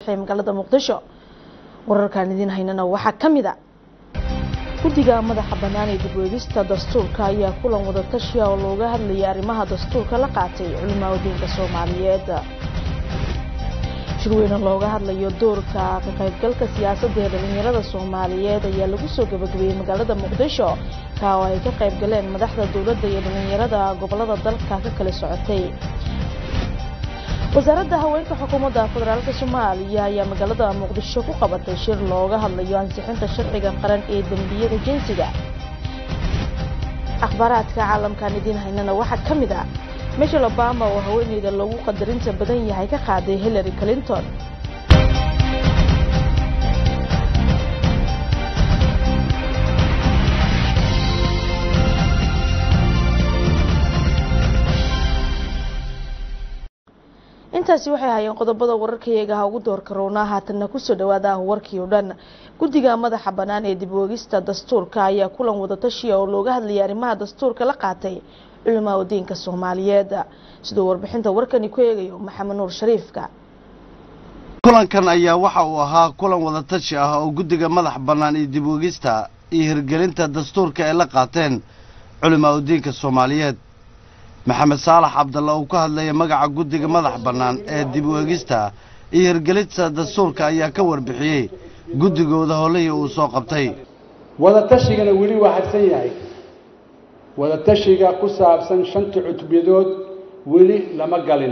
ee magaalada muqdisho wararkaan idiin haynana waxaa ka mid a guddiga madaxa bannaan ee dibweegista dastuurka ayaa kulan wadatashiya oo looga hadlayay arrimaha dastuurka la qaatay culimaa wadinka soomaaliyeed shirweyne looga hadlayo doorka ka qaybgalka siyaasadda ee dhalinyarada soomaaliyeed ayaa lagu soo gabagabeeyey magaalada muqdisho kaa oo ay ka qayb galeen madaxda dowladda iyo dhalinyarada gobolada dalka ka kala socotay wasaaradda haweenka xukuumadda federaalk soomaaliya ayaa magaalada muqdisho ku qabatay shir looga hadlayo ansixinta sharciga qaran ee dembiyada jinsiga akhbaaraadka caalamkan idiin haynana waxaa ka mid ah michel obama oo haweeneyda loogu qadarinta badan yahay ka qaaday hillary clinton intaasi waxay hayeen qodobada wararkayaga ugu doorka roonaa haatanna kusoo dhawaada ah warkii oo dhan guddiga madaxa bannaan ee dib woogista dastuurka ayaa kulan wadatashiya oo looga hadlayay arrimaha dastuurka la qaatay culimaa wadiinka soomaaliyeed siduu warbixinta warkani ku eegayo maxamed nuur shariifka kulankan ayaa waxa uu ahaa kulan wadatashi ah oo guddiga madax bannaan iyo dib woogista iyo hirgelinta dastuurka ay la qaateen culimaa wadiinka soomaaliyeed maxamed saalax cabdalla uu ka hadlaya magaca guddiga madax bannaan ee dib weegista iyo hirgelinta dastuurka ayaa ka warbixiyey guddigooda howlihii uu soo qabtay wadatashigan weli waa hadsan yahay wadatashiga ku saabsan shanta cutubyadood weli lama galin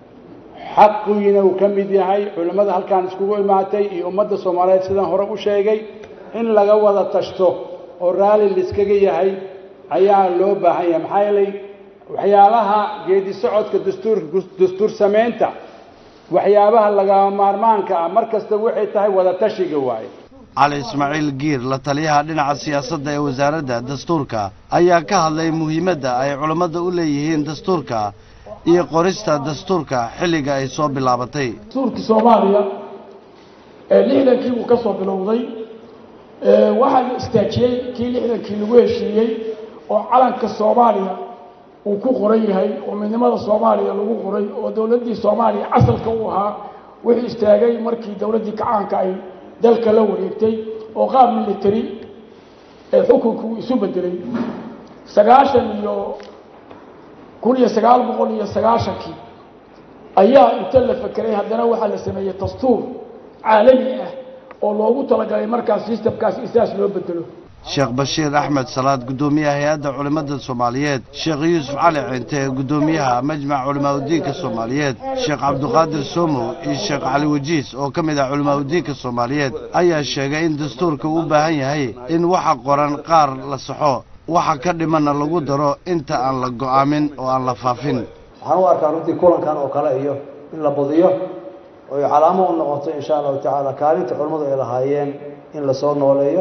xaqiina uu ka mid yahay culimmada halkaan iskugu imaatay iyo ummadda soomaaliyeed sidaan hore u sheegay in laga wada tashto oo raalli laiskaga yahay ayaa loo baahan yahay maxaa yeelay waxyaalaha geedi socodka dastuur dastuur samaynta waxyaabaha lagama maarmaanka ah mar kasta waxay tahay wadatashiga waaye cali ismaaciil giir la taliyaha dhinaca siyaasadda ee wasaaradda dastuurka ayaa ka hadlay muhiimadda ay culammada u leeyihiin dastuurka iyo qorista dastuurka xilliga ay soo bilaabatay dastuurkii soomaaliya ee lixdankii uu ka soo bilowday waxaa la istaajiyey kii lixdankii lagu heshiiyey oo calanka soomaaliya uu ku qoran yahay oo midnimada soomaaliya lagu qoray oo dowladdii soomaaliya asalka u ahaa wuxuu istaagay markii dowladdii kacaanka ay dalka la wareegtay oo qaab military ee xukunka uu isu bedelay sagaashan iyo kun iyo sagaal boqol iyo sagaashankii ayaa inta la fekeray haddana waxaa la sameeyey dastuur caalami ah oo loogu talagalay markaas systemkaas isaas loo bedelo sheekh bashiir axmed salaad guddoomiyaha hay-adda culimmada soomaaliyeed sheekh yuusuf cali cinte guddoomiyaha majmac culimaauddiinka soomaaliyeed sheekh cabduqaadir soomow iyo sheekh cali wajiis oo ka mid ah culimaauddiinka soomaaliyeed ayaa sheegay in dastuurka uu u baahan yahay in waxa qoran qaar la saxo waxa ka dhimanna lagu daro inta aan la go'aamin oo aan la faafin waxaan u arkaa runtii kulankan oo kale iyo in la badiyo oy calaamo u noqoto insha allahu tacaala kaalinta culimmadu ay lahaayeen in lasoo nooleeyo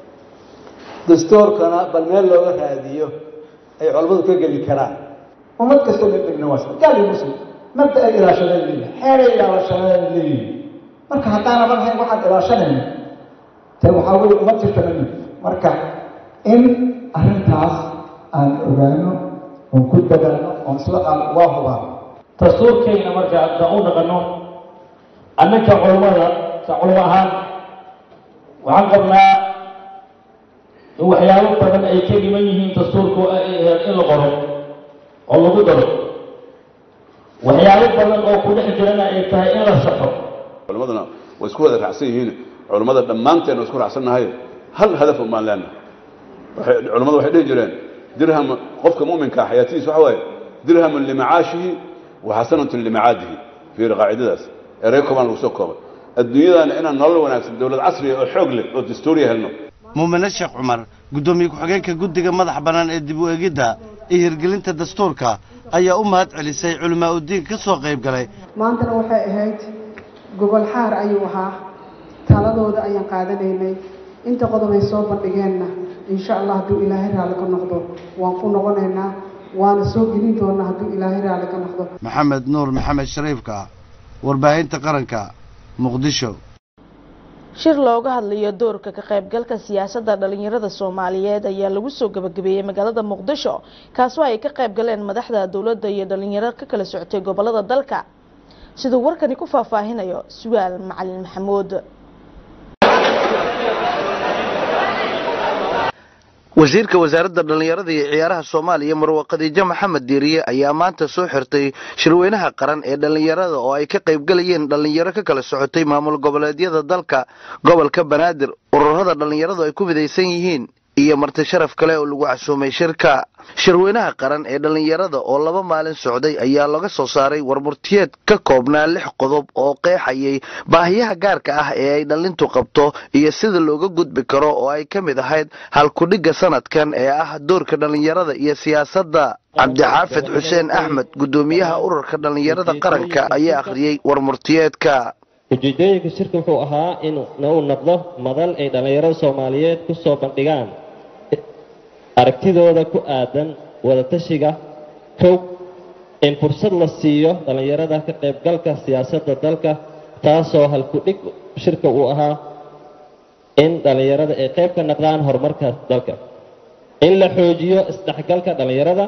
dastuurkana bal meel looga raadiyo ay culammadu ka geli karaan ummad kastoo la degna waa gaal iyo muslim mabda ay ilaashadeen leeyihin xeeray ilaashadeen leeyihin marka haddaana marhayn waxaan ilaashanayna te waxaa weye uma jirta mami marka in arrintaas aan ogaano oon ku dadaano oon isla qaal waa hubaa dastuurkayna marka haddaan u dhaqanno annaka culammada sa culamo ahaan waxaan qabnaa in waxyaabo badan ay ka dhiman yihiin dastuurku in la qoro oo lagu daro waxyaabo badan oo ku dhex jirana ay tahay in la saxo culammadana way isku wada raacsan yihiin culammada dhammaanteen waa isku raacsannahay hal hadaf umaan leenahay waxay culammadu waxay dhihi jireen dirham qofka mu'minka ah xayaatihiis waxa waaye dirhamun limacaashihi wa xasanatun limacaadihi fiiri qaacidadaas erey koobaan lagu soo koobay adduunyadana inaan nolol wanaagsan dowlad casriya oo xoog leh oo dastuuriya helno muumine sheekh cumar guddoomiye ku-xigeenka guddiga madax bannaan ee dib u eegidda iyo hirgelinta dastuurka ayaa u mahad celisay culimaa uddiinka ka soo qayb galay maantana waxay ahayd gogol xaar ayuu ahaa taladooda ayaan qaadanaynay inta qodob ay soo bandhigeenna insha allah hadduu ilaahay raalli ka noqdo waan ku noqonaynaa waana soo gelin doonaa hadduu ilaahay raalli ka noqdo maxamed nuur maxamed shariifka warbaahinta qaranka muqdisho shir looga hadlayo doorka ka qaybgalka siyaasadda dhalinyarada soomaaliyeed ayaa lagu soo gabagabeeyey magaalada muqdisho kaasoo ay ka qayb galeen madaxda dowladda iyo dhalinyaro ka kala socotay gobolada dalka siduu warkani ku faahfaahinayo sugaal macalin maxamuud wasiirka wasaaradda dhallinyarada iyo ciyaaraha soomaaliya marwe khadiijo maxamed diiriye ayaa maanta soo xirtay shirweynaha qaran ee dhallinyarada oo ay ka qaybgalayeen dhallinyaro ka kala socotay maamul goboleedyada dalka gobolka banaadir ururada dhallinyaradu ay ku midaysan yihiin iyo marti sharaf kale oo lagu casuumay shirka shirweynaha qaran ee dhallinyarada oo laba maalin socday ayaa laga soo saaray warmurtiyeed ka koobnaa lix qodob oo qeexayay baahiyaha gaarka ah ee ay dhallintu qabto iyo sida looga gudbi karo oo ay ka mid ahayd halkudhigga sanadkan ee ah doorka dhallinyarada iyo siyaasadda cabdixaafid xuseen axmed guddoomiyaha ururka dhallinyarada qaranka ayaa akhriyey warmurtiyeedka ujeedooyinka shirka wuxuu ahaa in uu noqdo madal ay dhallinyarada soomaaliyeed ku soo bandhigaan aragtidooda ku aadan wadatashiga kow in fursad la siiyo dhallinyarada ka qaybgalka siyaasadda dalka taasoo halku-dhig shirka uu ahaa in dhallinyarada ay qayb ka noqdaan horumarka dalka in la xoojiyo isdhexgalka dhallinyarada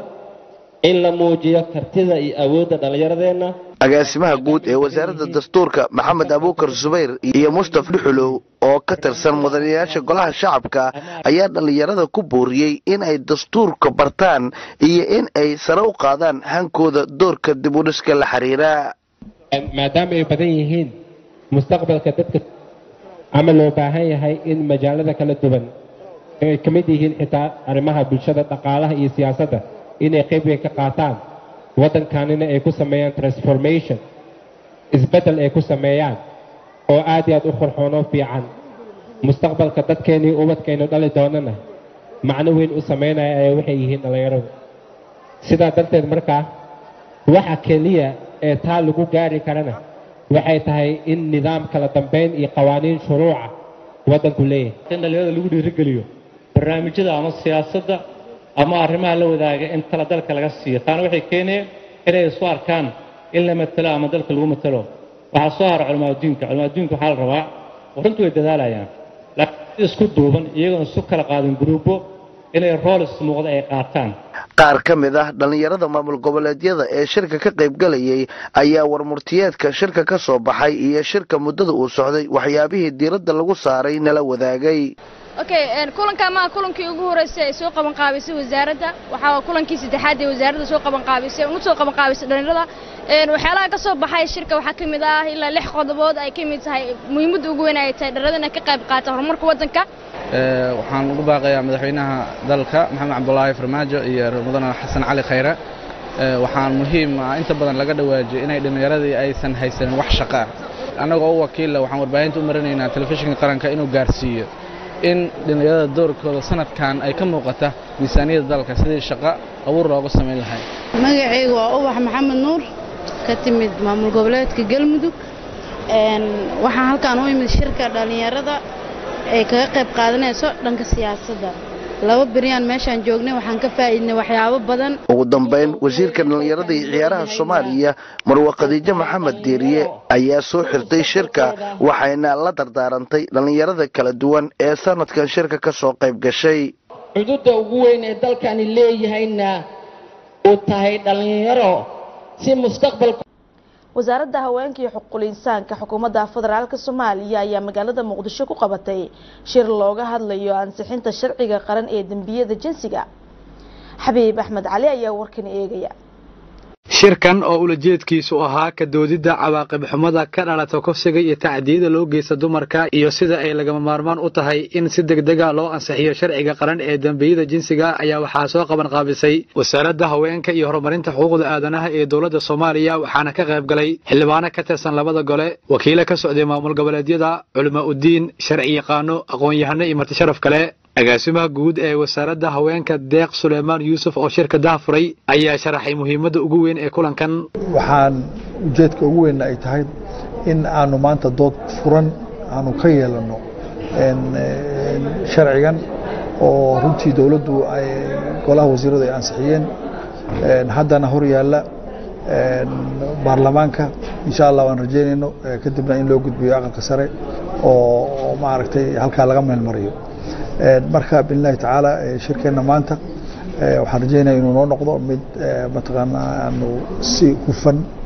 in la muujiyo kartida iyo awoodda dhallinyaradeenna agaasimaha guud ee wasaaradda dastuurka maxamed abuukar subayr iyo mustaf dhuxulow oo ka tirsan mudanayaasha golaha shacabka ayaa dhallinyarada ku booriyey in ay dastuurka bartaan iyo in ay sare u qaadaan hankooda doorka dibudhiska la xiriira maadaama ay badan yihiin mustaqbalka dadka ama loo baahan yahay in majaalada kala duwan ay ka mid yihiin xitaa arrimaha bulshada dhaqaalaha iyo siyaasadda inay qayb weyn ka qaataan waddankanina ay ku sameeyaan transformation isbeddel ay ku sameeyaan oo aad iyo aad u qurxoonoo fiican mustaqbalka dadkeennii ubadkaynu dhali doonana macno weyn u samaynaya ayaa waxay yihiin dhallinyaradu sidaa darteed markaa waxa keliya ee taa lagu gaari karana waxay tahay in nidaam kala dambayn iyo qawaaniin shuruuca waddanku leeyahay in dhallinyarada lagu dhiirigeliyo barnaamijyada ama siyaasadda ama arrimaha la wadaaga in tala dalka laga siiyo taana waxay keenayeen inay isu arkaan in la matalo ama dalka lagu matalo waxaa soo hara culamaadudiinka culamaadudiinka waxaa la rabaa runtu way dadaalayaan laakiin isku duuban iyagoon isu kala qaadin guruubo inay roolis muuqda ay qaataan qaar ka mid ah dhallinyarada maamul goboleedyada ee shirka ka qaybgalayay ayaa warmurtiyeedka shirka ka soo baxay iyo shirka muddada uu socday waxyaabihii diiradda lagu saaray nala wadaagay okay kulankaa maa kulankii ugu horeysay ay soo qaban qaabisay wasaaradda waxaa kulankii saddexaad ee wasaaradda soo qaban qaabisay ugu soo qaban qaabisay dhallinyarada waxyaalaha ka soo baxay shirka waxaa ka mid ah ilaa lix qodobood ay ka mid tahay muhiimadda ugu weyn ay tahay dhallinyarada inay ka qayb qaata horumarka waddanka waxaan ugu baaqayaa madaxweynaha dalka maxamed cabdulaahi farmaajo iyo mudane xasan cali khayre waxaan muhiim ah inta badan laga dhawaajiyay inay dhallinyaradii aysan haysanin wax shaqo ah annagoo u wakiilla waxaan warbaahinta u marinaynaa telefishinka qaranka inuu gaarsiiyo in dhallinyarada doorkooda sanadkan ay ka muuqata miisaaniyadda dalka sidii shaqo abuur loogu samayn lahay magacaygu waa ubax maxamed nuur ka timid maamul goboleedka galmudug waxaan halkaan u imid shirka dhallinyarada ay kaga qayb qaadanayso dhanka siyaasadda laba beryaan meeshaan joognay waxaan ka faa'iidnay waxyaabo badan ugu dambayn wasiirka dhallinyarada iyo ciyaaraha soomaaliya marwe khadiijo maxamed diiriye ayaa soo xirtay shirka waxayna la dardaarantay dhallinyarada kala duwan ee sanadkan shirka ka soo qayb gashay xuduudda ugu weyn ee dalkani leeyahayna uu tahay dhallinyaro si mustaqbalka wasaaradda haweenka iyo xuquuqul insaanka xukuumadda federaalka soomaaliya ayaa magaalada muqdisho ku qabatay shir looga hadlayo ansixinta sharciga qaran ee dembiyada jinsiga xabiib axmed cali ayaa warkan eegaya shirkan oo ulajeedkiisu ahaa ka doodidda cawaaqib xumada ka dhalata kufsiga iyo tacdiyada loo geysta dumarka iyo sida ay lagama maarmaan u tahay in si degdega loo ansixiyo sharciga qaran ee dembiyada jinsiga ayaa waxaa soo qaban qaabisay wasaaradda haweenka iyo horumarinta xuquuqda aadanaha ee dowladda soomaaliya waxaana ka qayb galay xildhibaano ka tirsan labada gole wakiilo ka socday maamul goboleedyada culamaa uddiin sharci yaqaano aqoon-yahano iyo martisharaf kale agaasimaha guud ee wasaaradda haweenka deeq suleymaan yuusuf oo shirka dahafuray ayaa sharaxay muhiimadda ugu weyn ee kulankan waxaan ujeedka ugu weynna ay tahay in aanu maanta dood furan aanu ka yeelanno sharcigan oo runtii dowladdu ay golaha wasiiradu ay ansixiyeen haddana hor yaalla baarlamaanka insha allah waan rajeynayno kadibna in loo gudbiyo aqalka sare oo maaragtay halkaa laga meelmariyo marka billahi tacaala shirkeenna maanta waxaan rajeynaya inuu noo noqdo mid mataqaanaa aanu si hufan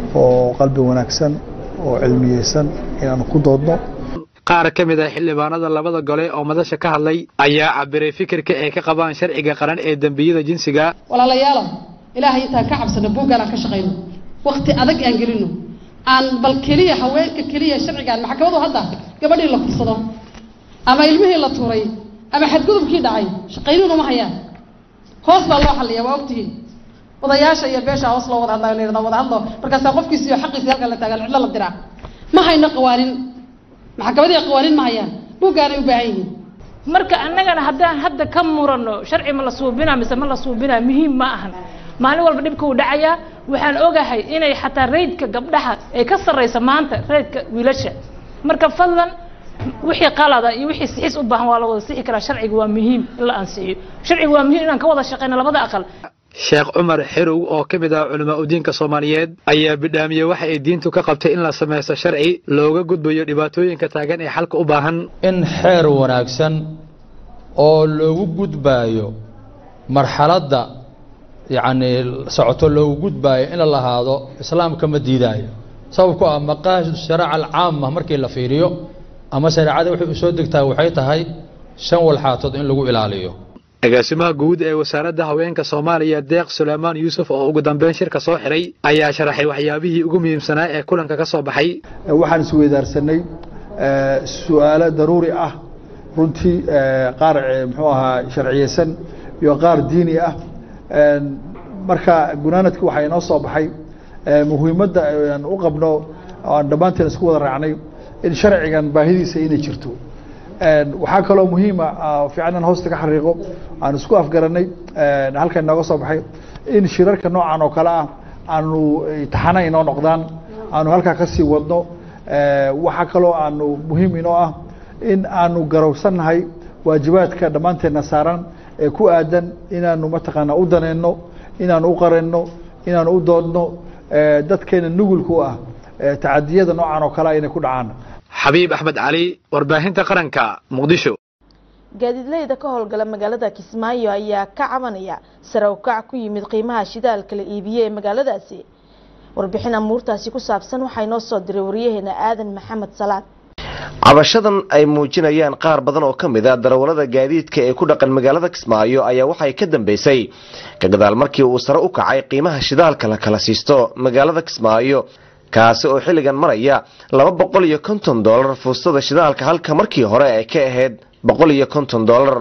oo qalbi wanaagsan oo cilmiyeysan inaanu ku doodno qaar ka mid ah xildhibaanada labada gole oo madasha ka hadlay ayaa cabiray fikirka ay ka qabaan sharciga qaran ee dembiyada jinsiga walaalayaalow ilaahay intaan ka cabsano buuggaan aan ka shaqayno wakti adag aan gelino aan bal keliya haweenka keliya sharcigaan maxkamadu hadda gabadhii la fursado ama ilmihii la tuuray ama xadgudubkii dhacay shaqayninu ma hayaan hoos baa loo xalliya waa ogtihiin odayaasha iyo beesha hoos loo wada hadlayo la yidhahda wada hadlo markaasaa qofkiisi iyo xaqiisi halkan la taagan cidlo la diraa ma hayno qawaanin maxkamadii qawaanin ma hayaan buuggaanay u baahan yihiin marka annagana haddaan hadda ka murano sharci ma la suubinaa mise ma la suubinaa muhiim ma ahan maalin walba dhibka uu dhacayaa waxaan ogahay inay xataa raydka gabdhaha ay ka sarraysa maanta raydka wiilasha marka fadlan wixii qalada iyo wixii sixis u baahan waa la wada sixi karaa sharciga waa muhiim in la ansixiyo sharciga waa muhiim inaan ka wada shaqeyno labada aqal sheekh cumar xerow oo ka mid ah culamaa udiinka soomaaliyeed ayaa bidhaamiyey waxa ay diintu ka qabtay in la samaysto sharci looga gudbayo dhibaatooyinka taagan ee xalka u baahan in xeer wanaagsan oo loogu gudbaayo marxaladda yacni socoto loogu gudbaayo in la lahaado islaamka ma diidaayo sababku ah maqaasidu shariica alcaama markii la fiiriyo ama shareecada waxay u soo degtaa waxay tahay shan walxaatood in lagu ilaaliyo agaasimaha guud ee wasaaradda haweenka soomaaliya deeq suleymaan yuusuf oo ugu dambeyn shirka soo xiray ayaa sharaxay waxyaabihii ugu muhiimsanaa ee kulanka ka soo baxay waxaan isweydaarsanay su-aalo daruuri ah runtii qaar muxuu ahaa sharciyeysan iyo qaar diini ah marka gunaanadki waxaa inoo soo baxay muhiimadda aan u qabno aan dhammaanteen isku wada raacnay in sharcigan baahidiisa inay jirto waxaa kaloo muhiima fiican in hoosta ka xariiqo aan isku afgaranay halkan inooga soo baxay in shirarka noocan oo kale ah aanu taxana inoo noqdaan aanu halkaa kasii wadno waxaa kaloo aanu muhiim inoo ah in aanu garowsannahay waajibaadka dhammaanteedna saaran ee ku aadan inaanu mataqaana u daneyno inaanu u qarenno inaanu u doodno dadkeena nugulka u ah tacadiyada noocan oo kale inay ku dhacaan xabiib axmed cali warbaahinta qaranka muqdisho gaadiidleyda ka howlgala magaalada kismaayo ayaa ka cabanaya sare u kac ku yimid qiimaha shidaalka la iibiyey ee magaaladaasi warbixin amuurtaasi ku saabsan waxaa inoo soo diray waryaheena aadan maxamed salaad cabashadan ay muujinayaan qaar badan oo ka mid a darawallada gaadiidka ee ku dhaqan magaalada kismaayo ayaa waxay ka dambeysay ka gadaal markii uu sare u kacay qiimaha shidaalka la kala siisto magaalada kismaayo kaasi oo xilligan maraya laba boqol iyo konton doolar fuustada shidaalka halka markii hore ay ka ahayd boqol iyo konton doolar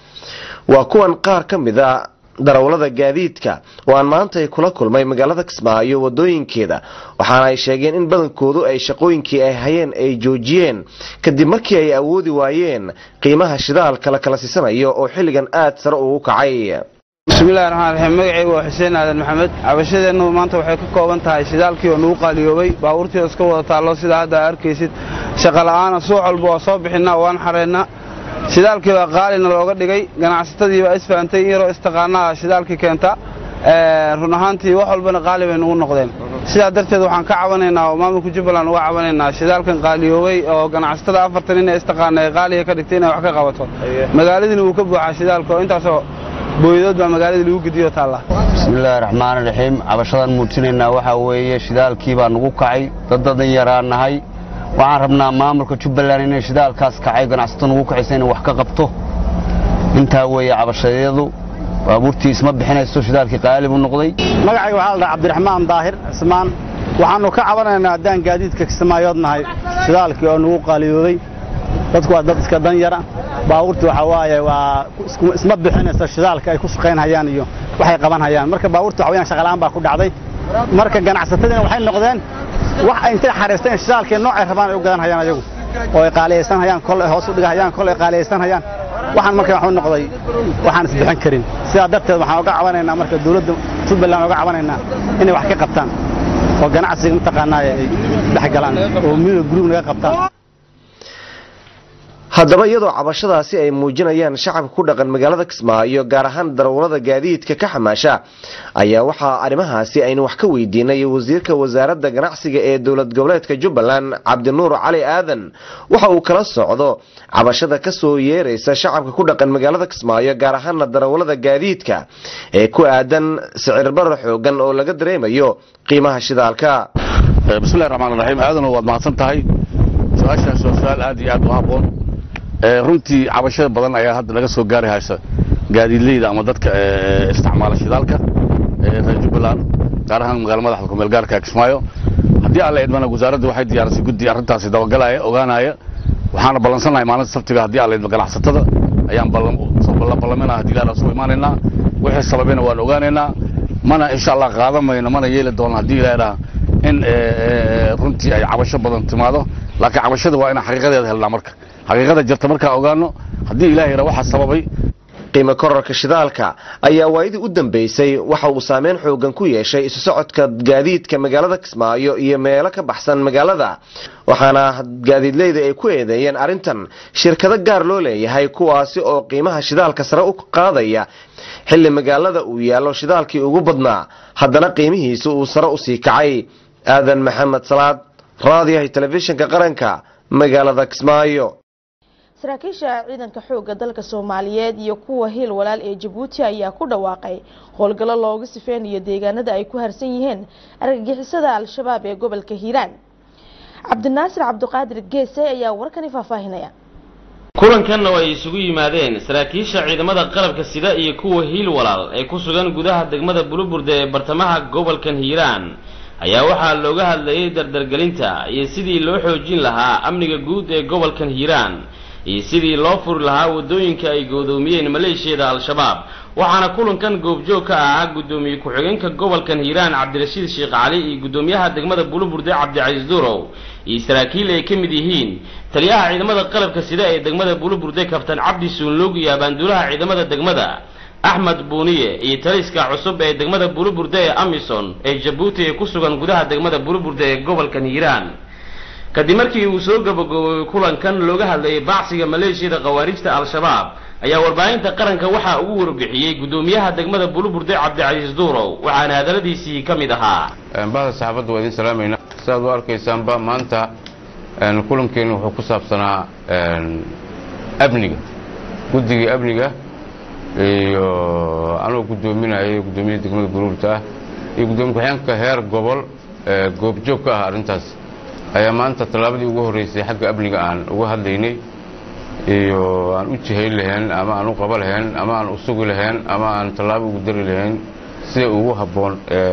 waa kuwan qaar ka mid a darawallada gaadiidka oo aan maanta ay kula kulmay magaalada kismaayo wadooyinkeeda waxaana ay sheegeen in badankoodu ay shaqooyinkii ay hayeen ay joojiyeen kadib markii ay awoodi waayeen qiimaha shidaalka la kala siisanayo oo xilligan aad sare ugu kacay bismillahi raxmaan raxiim magacaygu waa xuseen aadan maxamed cabashadeennu maanta waxay ka kooban tahay shidaalkii oo nagu qaaliyoobay baabuurtii oo iska wada taallo sidaa hadda arkaysid shaqola'aana suuq walba waa soo bixinnaa waan xareennaa shidaalkii baa qaalina looga dhigay ganacsatadii baa isfahamtay in yaroo istaqaanaa shidaalkii keenta run ahaantii wax walbana qaali bay nagu noqdeen sidaa darteed waxaan ka cabanaynaa oo maamulka jubbaland uga cabanaynaa shidaalkan qaaliyoobay oo ganacsatada afartan nin ee istaqaana ee qaaliga ka dhigtay inay wax ka qabato magaaladiina wuu ka buuxaa shidaalka oo intaasoo booyadood baa magaaladii lagu gediyo taalla bismillaahi raxmaani raxiim cabashadaan muujinaynaa waxaa weeye shidaalkii baa nagu kacay dad dadan yaraa nahay waxaan rabnaa maamulka jubbaland inay shidaalkaas kacay ganacsato nagu kacaysa inay wax ka qabto intaa weeye cabashadeedu baabuurtii isma bixinayso shidaalkii qaali buu noqday magacayga waxaa la dhaha cabdiraxmaan daahir cismaan waxaannu ka cabanaynaa haddaan gaadiidka kismaayood nahay shidaalkii oo nagu qaaliyoobay dadku waa dad iska dan yara baabuurtii waxaa waaye waa isma bixinayso shidaalka ay ku shaqaynhayaan iyo waxay qaban hayaan marka baabuurtii waxa weyaan shaqalaan baa ku dhacday marka ganacsatadiina waxay noqdeen wax ay intay xariisteen shidaalkii noocay rabaan ay u gadan hayaan ayagu oo ay qaaliyaysan hayaan kol ay hoos u dhigahayaan kol ay qaaliyaysan hayaan waxaan marka waxu noqday waxaan isbixin karin sidaa darteed waxaan uga cabanaynaa marka dawladda jubbaland uga cabanaynaa inay wax ka qabtaan oo ganacsiga mataqaanaa ay dhex galaan oo midiga gurub naga qabtaan haddaba iyadoo cabashadaasi ay muujinayaan shacabka ku dhaqan magaalada kismaayo gaar ahaan darawallada gaadiidka ka xamaasha ayaa waxaa arrimahaasi aynu wax ka weydiinay wasiirka wasaaradda ganacsiga ee dowlad goboleedka jubbaland cabdinuur cali aadan waxa uu kala socdo cabashada kasoo yeeraysa shacabka ku dhaqan magaalada kismaayo gaar ahaana darawallada gaadiidka ee ku aadan sicir barar xoogan oo laga dareemayo qiimaha shidaalka bismillahi raxmaan raxiim aadana waad mahadsan tahay su-aashaas waa su-aal aad iyo aad u habboon runtii cabashada badan ayaa hadda laga soo gaari haysa gaadiidleyda ama dadka isticmaala shidaalka reer jubbaland gaar ahaan magaala madaxda kumeel gaarka kismaayo haddii alla idmana wasaaradda waxay diyaarisay guddi arrintaasi dabagalaya ogaanaya waxaana ballansanahay maalinta sabtiga haddii alla idma ganacsatada ayaan ballaminaha haddii ilaah soo imaanaynaa wixii sababayna waan ogaanaynaa mana insha allah qaadan mayno mana yeeli doono haddii ilaah in runtii ay cabasho badan timaado laakiin cabashada waa inaan xaqiiqadeeda helnaa marka xaqiiqada jirta markaan ogaano haddii ilaah yara waxa sababay qiimo kororka shidaalka ayaa waayadii u dambeysay waxa uu saameyn xoogan ku yeeshay isu socodka gaadiidka magaalada kismaayo iyo meelo ka baxsan magaalada waxaana gaadiidleyda ay ku eedeeyeen arrintan shirkado gaar loo leeyahay kuwaasi oo qiimaha shidaalka sare u qaadaya xilli magaalada uu yaallo shidaalkii ugu badnaa haddana qiimihiisa uu sare usii kacay aadan maxamed salaad raadiyaha telefishinka qaranka magaalada kismaayo saraakiisha ciidanka xoogga dalka soomaaliyeed iyo kuwa hiil walaal ee jabuuti ayaa ku dhawaaqay howlgallo looga sifeynayo deegaanada ay ku harsan yihiin argagixisada al-shabaab ee gobolka hiiraan cabdinaasir cabdiqaadir geese ayaa warkani faahfaahinaya kulankanna ay isugu yimaadeen saraakiisha ciidamada qalabka sida iyo kuwa hiil walaal ee ku sugan gudaha degmada buluburde ee bartamaha gobolkan hiiraan ayaa waxaa looga hadlayay dardargelinta iyo sidii loo xoojin lahaa amniga guud ee gobolkan hiiraan iyo sidii loo furi lahaa waddooyinka ay goodoomiyeen maleeshiyada al-shabaab waxaana kulankan goobjoog ka ahaa guddoomiye ku-xigeenka gobolkan hiiraan cabdirashiid sheekh cali iyo guddoomiyaha degmada buluburde cabdicasiis durow iyo saraakiil ay ka mid yihiin taliyaha ciidamada qalabka sida ee degmada buluburde kabtan cabdi suunlug iyo abaanduulaha ciidamada degmada axmed buuniye iyo taliska cusub ee degmada buluburde ee amison ee jabuuti ee ku sugan gudaha degmada buluburde ee gobolkan hiiraan kadib markii uu soo gabagaboobay kulankan looga hadlayay bacsiga maleeshiyada khawaarijta al-shabaab ayaa warbaahinta qaranka waxaa ugu warbixiyey guddoomiyaha degmada buluburde cabdicasiis duurow waxaana hadaladiisii ka mid ahaa bahda saxaafadda waa idin salaamayna sidaad u arkaysaanba maanta kulankeenu wuxuu ku saabsanaa amniga guddigii amniga iyo anoo guddoominaya guddoomiyaha degmada buluburde ah iyo guddoomiye ku-xigeenka heer gobol goobjoog ka ah arrintaas ayaa maanta tallaabadii ugu horreysay xagga amniga aan uga hadlaynay iyo aan u jihayn lahayn ama aan u qaba lahayn ama aan u sugi lahayn ama aan tallaabo ugu dari lahayn sida ugu habboon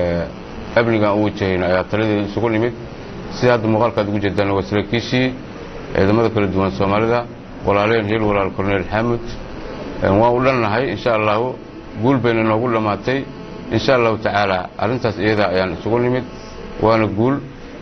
amniga aan u wajahayno ayaa taladeeda isugu nimid sida hadda muuqaalkaad ugu jeedaan waa saraakiishii ciidamada kala duwan soomaalida walaaleen hiil walaal korneel xaamud waan u dhannahay insha allahu guul bayna noogu dhammaatay insha allahu tacaala arrintaas iyada ayaan isugu nimid waana guul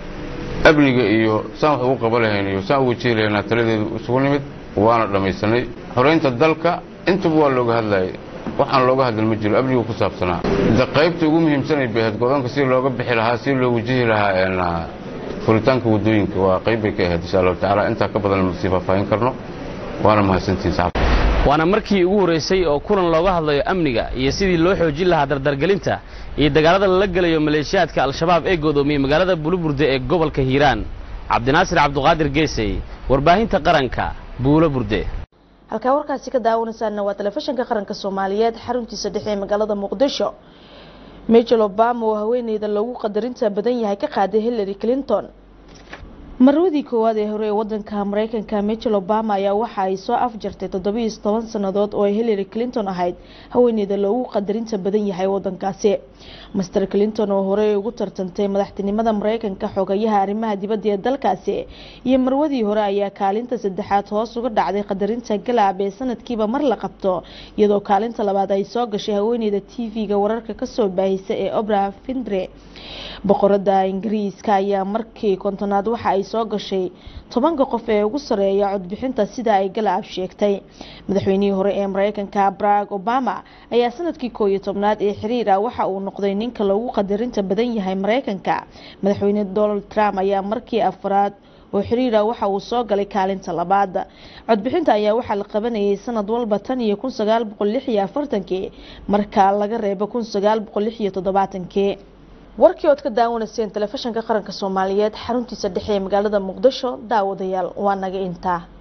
amniga iyo saan wax ugu qaba lahayn iyo saan u wajihi lahaynaa taladeedu isugu nimid waana dhammaysanay xoraynta dalka intaba waa looga hadlayay waxaan looga hadlan ma jiro amnigu ku saabsanaa de qaybta ugu muhiimsanay bahayd go-aanka si looga bixi lahaa si loo wajihi lahaa furitaanka waddooyinka waa qayb bay ka ahayd insha allahu tacaala intaa ka badan masii faahfaahin karno waana mahadsantihin saxaab waana markii ugu horreysay oo kulan looga hadlayo amniga iyo sidii loo xoojin lahaa dardargelinta iyo dagaalada lala gelayo maleeshiyaadka al-shabaab ee goodoomiyey magaalada buluburde ee gobolka hiiraan cabdinaasir cabduqaadir geesey warbaahinta qaranka buulo burde halkaa warkaasi ka daawanaysaana waa telefishinka qaranka soomaaliyeed xaruntiisa dhexe ee magaalada muqdisho michel obama oo haweeneyda loogu qadarinta badan yahay ka qaaday hillary clinton marwadii koowaad ee hore ee wadanka mareykanka michel obama ayaa waxa ay soo afjartay toddobiiyo toban sannadood oo ay hillary clinton ahayd haweeneyda loogu qadarinta badan yahay wadankaasi master clinton oo horey ugu tartantay madaxtinimada mareykanka xogayaha arrimaha dibadda ee dalkaasi iyo marwadii hore ayaa kaalinta saddexaad hoos uga dhacday qadarinta galaab ee sanadkiiba mar la qabto iyadoo kaalinta labaad ay soo gashay haweeneyda t v-ga wararka kasoo baahisa ee obra findre boqorada ingiriiska ayaa markii kontonaad waxa ay soo gashay tobanka qof ee ugu sareeya codbixinta sida ay galaab sheegtay madaxweynihii hore ee mareykanka barack obama ayaa sanadkii koo iyo tobnaad ee xiriir ah waxa uu noqday ninka loogu qadarinta badan yahay mareykanka madaxweyne donald trump ayaa markii afraad oo xiriira waxa uu soo galay kaalinta labaad codbixinta ayaa waxaa la qabanayay sanad walba tan iyo kun sagaal boqol lix iyo afartankii marka laga reebo kun sagaal boqol lix iyo toddobaatankii warkii ood ka daawanayseen telefishinka qaranka soomaaliyeed xaruntiisa dhexe ee magaalada muqdisho daawadayaal waa naga intaa